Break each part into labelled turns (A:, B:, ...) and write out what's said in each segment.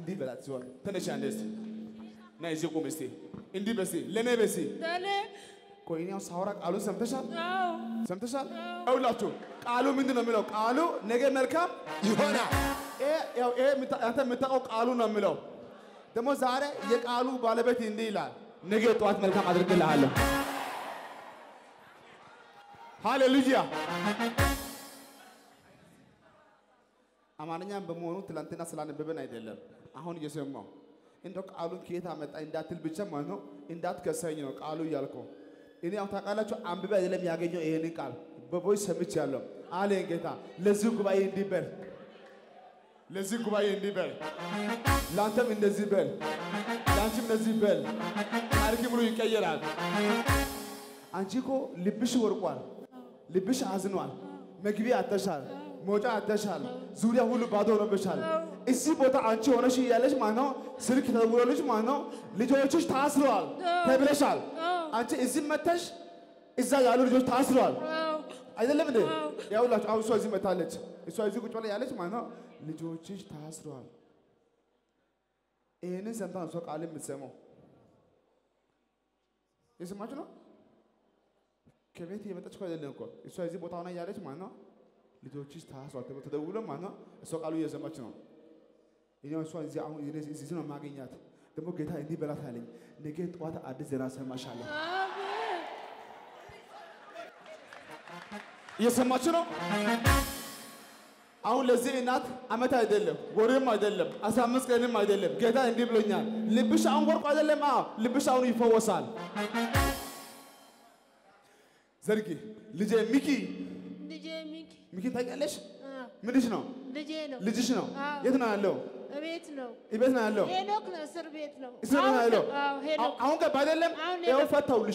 A: እንዲህ በላት ሲሆን ተነሽ አንዴ እስቲ ና ይዤ ቁም እስቲ እንዲህ በሲ ለእኔ በሲ
B: ለኔ
A: ቆይ እኔ አሁን ሳወራ ቃሉን ሰምተሻል
B: አዎ
A: ሰምተሻል ይኸውላችሁ ቃሉ ምንድን ነው የሚለው ቃሉ ነገ መልካም
C: ይሆናል።
A: ይሄ ያው ይሄ የምታ- አንተ የምታውቀው ቃሉ ነው የሚለው ደግሞ ዛሬ የቃሉ ባለቤት እንዲህ ይላል ነገ ጠዋት መልካም አድርግልሃለሁ ሃሌሉያ አማርኛም በመሆኑ ትላንትና ስላነበበን አይደለም አሁን እየሰማው እንደው ቃሉን ከየት አመጣ እንዳትል ብቻ ማለት ነው እንዳትከሰኝ ነው ቃሉ እያልከው እኔ ያው ታውቃላችሁ አንብቤ አይደለም ያገኘው ይሄንን ቃል በቮይስ ሰምቻለሁ አለኝ ጌታ ለዚህ ጉባኤ እንዲህ በል ለዚህ ጉባኤ እንዲህ በል ለአንተም እንደዚህ በል ለአንቺም እንደዚህ በል ታሪክ ብሎ ይቀየራል አንቺ እኮ ልብሽ ወርቋል ልብሽ አዝኗል መግቢያ አተሻል መውጫ አተሻል ዙሪያ ሁሉ ባዶ ሆኖብሻል እዚህ ቦታ አንቺ ሆነሽ እያለሽ ማለት ነው ስልክ ተደውሎልሽ ማለት ነው ልጆችሽ ታስረዋል ተብለሻል አንቺ እዚህ መተሽ እዛ ያሉ ልጆች ታስረዋል
B: አዎ
A: አይደለም እንዴ ያውላችሁ አሁን እሷ እዚህ መታለች እሷ እዚህ ቁጭ ብላ ያለች ማለት ነው ልጆችሽ ታስረዋል ይህንን ሰምታ ነው እሷ ቃል የምትሰማው የሰማችሁ ነው ከቤት የመጣች እኮ አይደለም እኮ እሷ እዚህ ቦታ ሆና እያለች ማለት ነው ልጆችሽ ታስረዋል ተብሎ ተደውሎ ማለት ነው እሷ ቃሉ እየሰማች ነው እኔ እሷ እዚህ አሁን እኔ እዚህ ነው የማገኛት ደግሞ ጌታ እንዲህ በላት አለኝ ነገ ጠዋት አዲስ ዜና ሰማሻለሁ
B: አሜን
A: እየሰማችሁ ነው። አሁን ለዚህ እናት አመት አይደለም ወሬም አይደለም አስራ አምስት ቀንም አይደለም። ጌታ እንዲህ ብሎኛል። ልብሽ አሁን ወርቁ አይደለም። አዎ ልብሽ አሁን ይፈወሳል። ዘርጊ ልጄ ሚኪ
B: ልጄ ሚኪ
A: ሚኪ ታውቂያለሽ?
B: አዎ
A: ምንሽ ነው?
B: ልጄ ነው
A: ልጅሽ ነው።
B: አዎ።
A: የት ነው ያለው?
B: እቤት ነው
A: ቤት ነው ያለው።
B: ሄኖክ ነው እስር ቤት ነው
A: እስር ቤት ነው
B: አሁን
A: ያለው።
B: አዎ ሄኖክ
A: አሁን ገባ አይደለም?
B: አሁን
A: ይኸው
B: ሄኖክ።
A: ፈታውልሽ።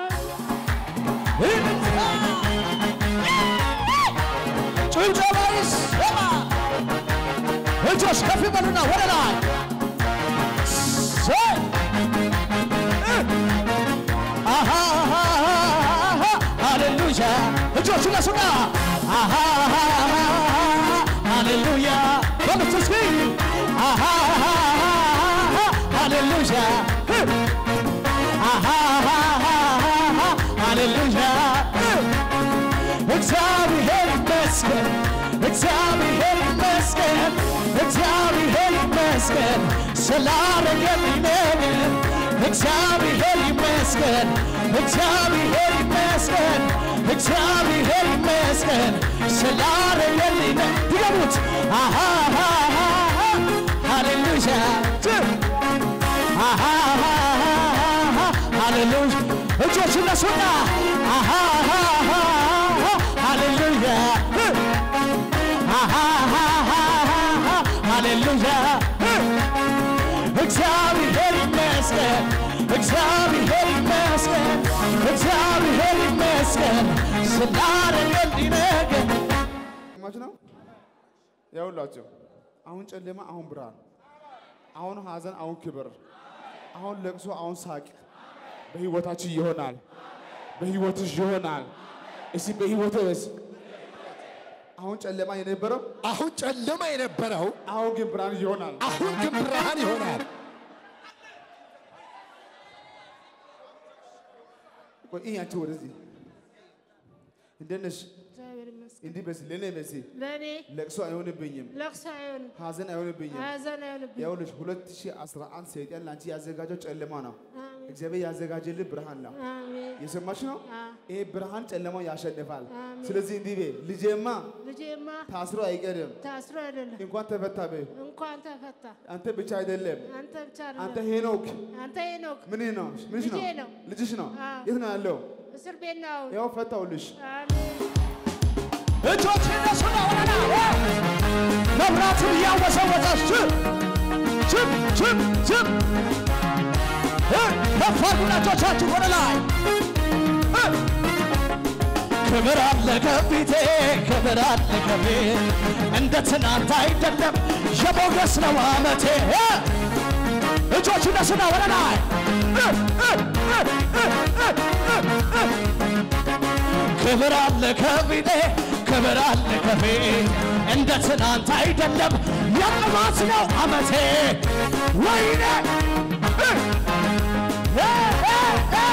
C: ጭብጨባ ይሰማ። እጆች ከፍ ይበሉና ወደ ላይ ዘይ! አሃ ሃሌሉያ እጆች ነሱና አሃ ሃሌሉያ በሉት እስኪ አሃ ሃሌሉያ አሃ ሃሌሉያ እግዚአብሔር ይመስገን፣ እግዚአብሔር ይመስገን፣ እግዚአብሔር ይመስገን ስላረገልኝ ነገር። እግዚአብሔር ይመስገን፣ እግዚአብሔር ይመስገን፣ እግዚአብሔር ይመስገን ስላረገልኝ ነገር። ድገሙት። አሃ ሃሌሉያ አሃ ሃሌሉያ እጆች እነሱና አሃ ሃሌሉያ አሃ ሃሌሉያ እግዚአብሔር ይመስገን እግዚአብሔር ይመስገን እግዚአብሔር ይመስገን ስላደረገልኝ ነገር
A: ሰማችሁ ነው? ያውላችሁ አሁን ጨለማ፣ አሁን ብርሃን፣ አሁን ሐዘን፣ አሁን ክብር፣ አሁን ለቅሶ፣ አሁን ሳቅ በህይወታችን ይሆናል። በህይወትሽ ይሆናል። እስቲ በህይወት በስ አሁን ጨለማ የነበረው
C: አሁን ጨለማ የነበረው
A: አሁን ግን ብርሃን ይሆናል።
C: አሁን ግን ብርሃን ይሆናል።
A: ቆይ ይህ አንቺ ወደዚህ እንዴት ነሽ?
B: እግዚአብሔር ይመስገን
A: እንዲህ በሲ ለእኔ በሲ
B: ለእኔ
A: ለቅሶ አይሆንብኝም፣
B: ለቅሶ አይሆንም
A: ሐዘን አይሆንብኝም።
B: ሀዘን አይሆንብኝ
A: ይኸውልሽ 2011 ሰይጣን ለአንቺ ያዘጋጀው ጨለማ ነው።
B: አሜን
A: እግዚአብሔር ያዘጋጀልህ ብርሃን ነው።
B: አሜን
A: የሰማች ነው።
B: አዎ።
A: ይሄ ብርሃን ጨለማው ያሸንፋል።
B: አሜን።
A: ስለዚህ እንዲህ በይ ልጄማ
B: ልጄማ
A: ታስሮ አይቀርም፣
B: ታስሮ አይደለም
A: እንኳን ተፈታ በይ።
B: እንኳን ተፈታ
A: አንተ ብቻ አይደለም፣
B: አንተ ብቻ
A: አንተ
B: አይደለም
A: ሄኖክ
B: አንተ ሄኖክ
A: ምን ነው ምንሽ ነው
B: ልጄ ነው።
A: ልጅሽ ነው።
B: አዎ።
A: የት ነው ያለው?
B: እስር ቤት ነው አሁን
A: ያው ፈታውልሽ።
B: አሜን
C: እጆች እነሱና ወደና መብራቱን እያወሰወሰች ችም ችም ችም ከፍ አድርጉና እጆቻችሁ ወደ ላይ እ! ክብር አለ ከፊቴ ክብር አለ ከፊቴ እንደ ትናንት አይደለም የሞገስ ነው አመቴ እ! እጆች እነሱና ወደ ላይ እ! እ! እ! እ! እ! እ! እ! ክብር አለ ከፊቴ ክብር አለ ከፊቴ እንደ ትናንት አይደለም የቅባት ነው አመቴ ወይኔ እ! እ! እ! እ!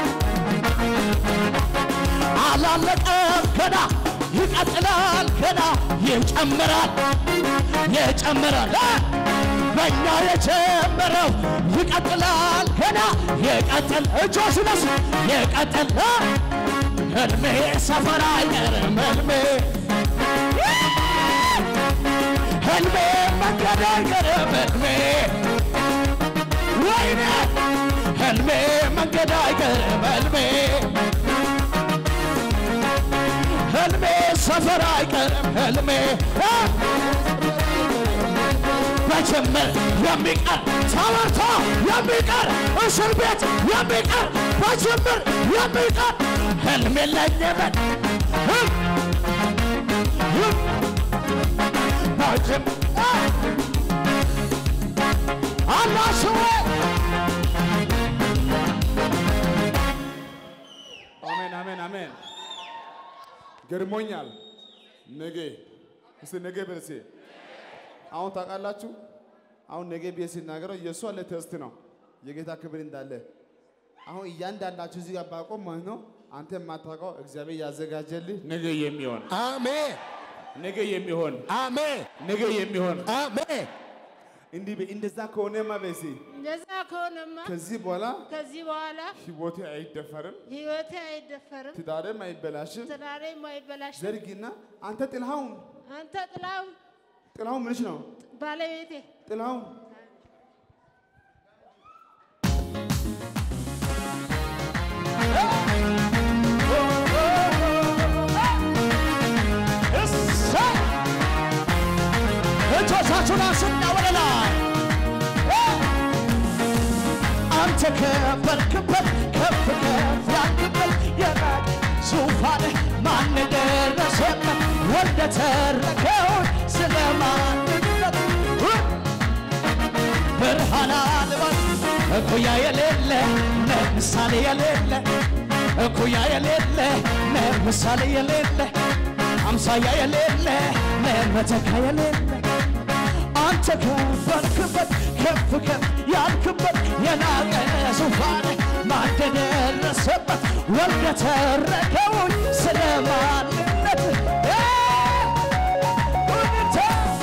C: አላለቀም ገና ይቀጥላል ገና ይጨምራል ይጨምራል እ! በእኛ የጀመረው ይቀጥላል ገና ይቀጥል እጆች ነስ ይቀጥል እ! ህልሜ ሰፈር አይቀርም ህልሜ ህልሜ መንገድ አይቀርም ህልሜ ወይኔ ህልሜ መንገድ አይቀርም ህልሜ ህልሜ ሰፈር አይቀርም ህልሜ እ! በጅምር የሚቀር ተወርቶ የሚቀር እስር ቤት የሚቀር በጅምር የሚቀር ህልም የለኝምን በጅም አላስዌ
A: አሜን አሜን አሜን። ገርሞኛል። ነገ እስቲ ነገ በልሴ አሁን ታውቃላችሁ። አሁን ነገ ብዬ ሲናገረው የእሱ አለ ቴስት ነው የጌታ ክብር እንዳለ አሁን እያንዳንዳችሁ እዚህ ጋር ባቆም ማለት ነው አንተ የማታውቀው እግዚአብሔር ያዘጋጀልህ ነገ የሚሆን
C: አሜን
A: ነገ የሚሆን
C: አሜን
A: ነገ የሚሆን
C: አሜን
A: እንዲህ በ- እንደዛ ከሆነማ በሲ
B: እንደዛ ከሆነማ
A: ከዚህ በኋላ
B: ከዚህ በኋላ
A: ህይወቴ አይደፈርም፣
B: ህይወቴ አይደፈርም፣
A: ትዳሬም አይበላሽም።
B: ትዳሬም አይበላሽም።
A: ዘርጊና አንተ ጥላሁን
B: አንተ ጥላሁን
A: ጥላሁን ምንሽ ነው
B: ባለቤቴ
A: ጥላሁን
C: እሰይ! እጆቻችሁን አንሱና ወደ ላይ እ! አንተ ከበርክበት ከፍ ከፍ ያልክበት የላቅ ዙፋን ማን ደረሰበት ወልደ ተረከውን ስለ ማንነት እ! ብርሃን አልባት እኩያ የሌለ ምሳሌ የሌለ እኩያ የሌለ ምሳሌ የሌለ አምሳያ የሌለ መተካ የሌለ አንተ ከበርክበት ከፍ ከፍ ያልክበት የናቀ ዙፋን ማን ደረሰበት ወልደ ተረከውን ስለ ማንነት እ! እውነታ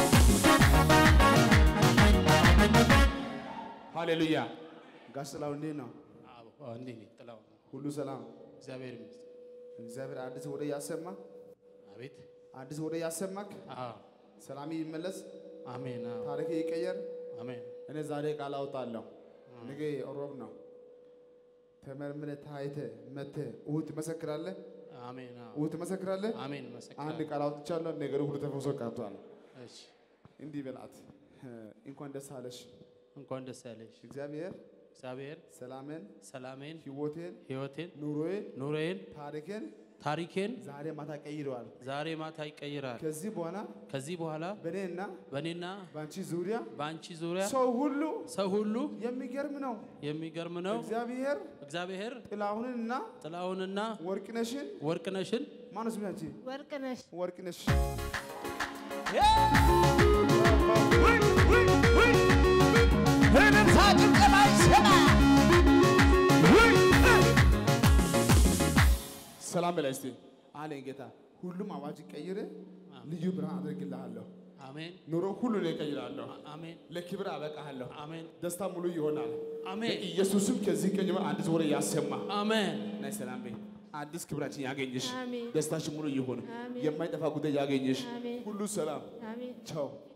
A: ሃሌሉያ። ጋሽ ጥላሁን እንዴት ነው?
D: እንዴት ነህ ጥላሁን?
A: ሁሉ ሰላም?
D: እግዚአብሔር ይመስገን።
A: እግዚአብሔር አዲስ ወደ ያሰማ
D: አቤት
A: አዲስ ወደ ያሰማክ
D: አዎ፣
A: ሰላም ይመለስ፣
D: አሜን። አዎ፣
A: ታሪክ ይቀየር።
D: አሜን።
A: እኔ ዛሬ ቃል አውጣለሁ። ነገ ሮብ ነው። ተመርምረ ታይተ መተ እሑድ ትመሰክራለህ።
D: አሜን። አዎ፣
A: እሑድ ትመሰክራለህ።
D: አሜን።
A: አንድ
D: መሰክራለሁ።
A: ቃል አውጥቻለሁ። ነገሩ ሁሉ ተፈውሶ ቀርቷል።
D: እሺ፣
A: እንዲህ በላት፣ እንኳን ደስ አለሽ።
D: እንኳን ደስ ያለሽ።
A: እግዚአብሔር
D: እግዚአብሔር
A: ሰላምን፣
D: ሰላሜን፣
A: ህይወቴን፣
D: ህይወቴን፣
A: ኑሮዬን፣
D: ኑሮዬን፣
A: ታሪክን
D: ታሪኬን
A: ዛሬ ማታ ቀይረዋል።
D: ዛሬ ማታ ይቀይራል።
A: ከዚህ በኋላ
D: ከዚህ በኋላ
A: በእኔና
D: በእኔና
A: በአንቺ ዙሪያ
D: በአንቺ ዙሪያ
A: ሰው ሁሉ
D: ሰው ሁሉ
A: የሚገርም ነው።
D: የሚገርም ነው።
A: እግዚአብሔር
D: እግዚአብሔር
A: ጥላሁንንና
D: ጥላሁንና
A: ወርቅነሽን
D: ወርቅነሽን
A: ማነው ስሜ አንቺ?
B: ወርቅነሽ
A: ወርቅነሽ
C: እልልታ ጭብጨባ ይሰማ
A: ሰላም በላይ እስቲ አለኝ ጌታ። ሁሉም አዋጅ ቀይረ ልዩ ብርሃን አድርግልሃለሁ።
D: አሜን፣
A: ኑሮ ሁሉ ላይ እቀይራለሁ።
D: አሜን፣
A: ለክብር አበቃሃለሁ።
D: አሜን፣
A: ደስታ ሙሉ ይሆናል።
D: አሜን፣
A: ኢየሱስም ከዚህ ቀን ጀምሮ አዲስ ወሬ ያሰማ
D: አሜን።
A: ናይ ሰላም በይ። አዲስ ክብራችን ያገኝሽ፣
B: አሜን።
A: ደስታችን ሙሉ ይሁን።
B: አሜን።
A: የማይጠፋ ጉዳይ ያገኝሽ።
B: አሜን።
A: ሁሉ ሰላም።
B: አሜን
A: ቻው